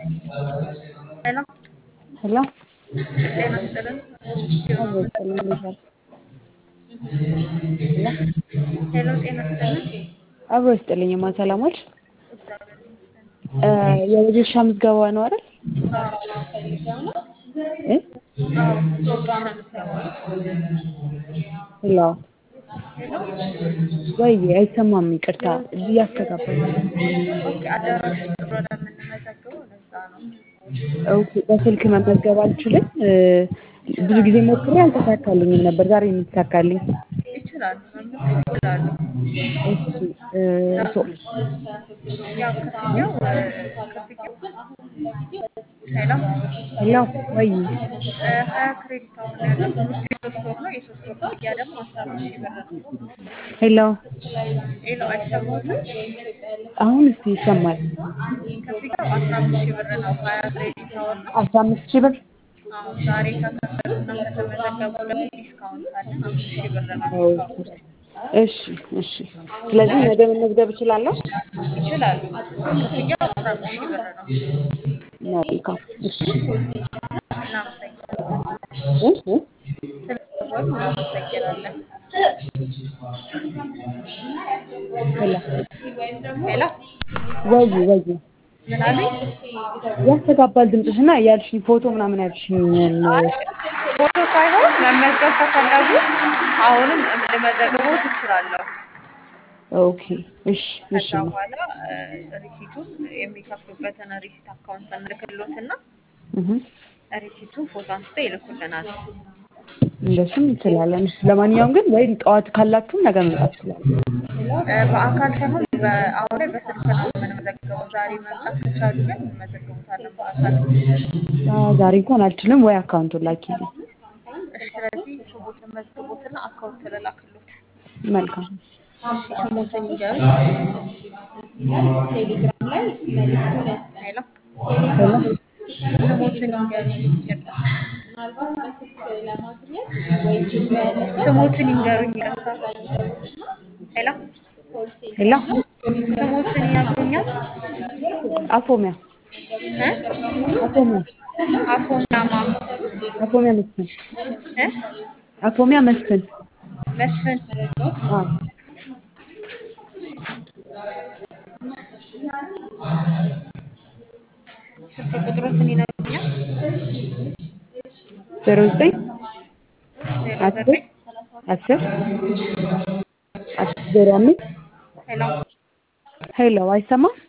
ሄሎ ሄሎ ጤና ይስጥልን። አዎ ይስጥልኝ እንዴት ዋልክ? ሄሎ ሄሎ ጤና ይስጥልን። አዎ ይስጥልኝ እማ ሰላም ዋልሽ? እግዚአብሔር ይመስገን። እ የልጆች ምዝገባ ነው አይደል? እ አዎ የውሻ ምዝገባ ሄሎ ሄሎ ወይ አይሰማም ይቅርታ እያስተጋባኝ ነው። ኦኬ አዳራሽ ውስጥ ብሎ ለምንመዘግበው ለዛ ነው። ኦኬ በስልክ መመዝገብ አልችልም። እ ብዙ ጊዜ ሞክሬ አልተሳካልኝም ነበር። ዛሬ ነው የተሳካልኝ። ይችላሉ መመዝገብ ይችላሉ። እሺ እ ሶ ያው ክፍያው እ ክፍያው ሄሎ ሄሎ ወይ እ ሀያ ክሬዲት አሁን ነው ያለው ትምህርቱ የሶስት ወር ነው። የሶስት ወር ክፍያ ደግሞ አስራ አምስት ሺህ ብር ነው። ሄሎ ሄሎ አይሰማዎትም? አሁን እስቲ ይሰማል። ክፍያው አስራ አምስት ሺህ ብር ነው። ሀያ ክሬዲት አወር ነው። አስራ አምስት ሺህ ብር አዎ ዛሬ ከከፈሉና ከተመዘገቡ ደግሞ ዲስካውንት አለን። አምስት ሺህ ብር ነው ኦኬ ዲስካውንት። እሺ እሺ። ስለዚህ ነገ መመዝገብ እችላለሁ? ይችላሉ። ክፍያው አስራ አምስት ሺህ ብር ነው። መልካም እሺ። እናመሰግናለን። እ እ ስለደወሉ እናመሰግናለን። ሄሎ ሄሎ ወይ ወይ ምን አሉኝ? ያስተጋባል ድምፅሽና ያልሽኝ ፎቶ ምናምን ያልሽኝን አይ ፎቶ ሳይሆን መመዝገብ ከፈለጉ አሁንም ልመዘግበው ትችላለሁ። ኦኬ እሺ እሺ ከዛ በኋላ እ ሪሲቱን የሚከፍሉበትን ሪሲት አካውንት እንልክሎትና እህ ሪሲቱን ፎቶ አንስተው ይልኩልናል። እንደሱም እንችላለን። እሺ ለማንኛውም ግን ወይ ጠዋት ካላችሁ ነገ መምጣት እችላለሁ። እ በአካል ሳይሆን በ- አሁን ላይ በስልክ ነው የምንመዘግበው። ዛሬ መምጣት ከቻሉ ግን እንመዘግቡታለን በአካል። አ ዛሬ እንኳን አልችልም። ወይ አካውንቱን ላኪልኝ። እሺ ስለዚህ ስሞትን መዝግቦትና አካውንት ልላክሎት። መልካም እሺ ስሞትን ይንገሩኝ። ሄሎ ሄሎ ስሞትን ይንገሩኝ። ይቅርታ ስሞትን ይንገሩኝ። ይቅርታ ሄሎ ሄሎ ስሞትን ይነግሩኛል? አፎሚያ እ አፎሚያ አፎሚያማ አፎሚያ መስፍን እ አፎሚያ መስፍን መስፍን አ ስልክ ቁጥሮትን ይነግሩኛል? ዜሮ ዘጠኝ ዜሮ አስር ዘጠኝ አስር አስር ዜሮ አምስት ሄሎ ሄሎ አይሰማም?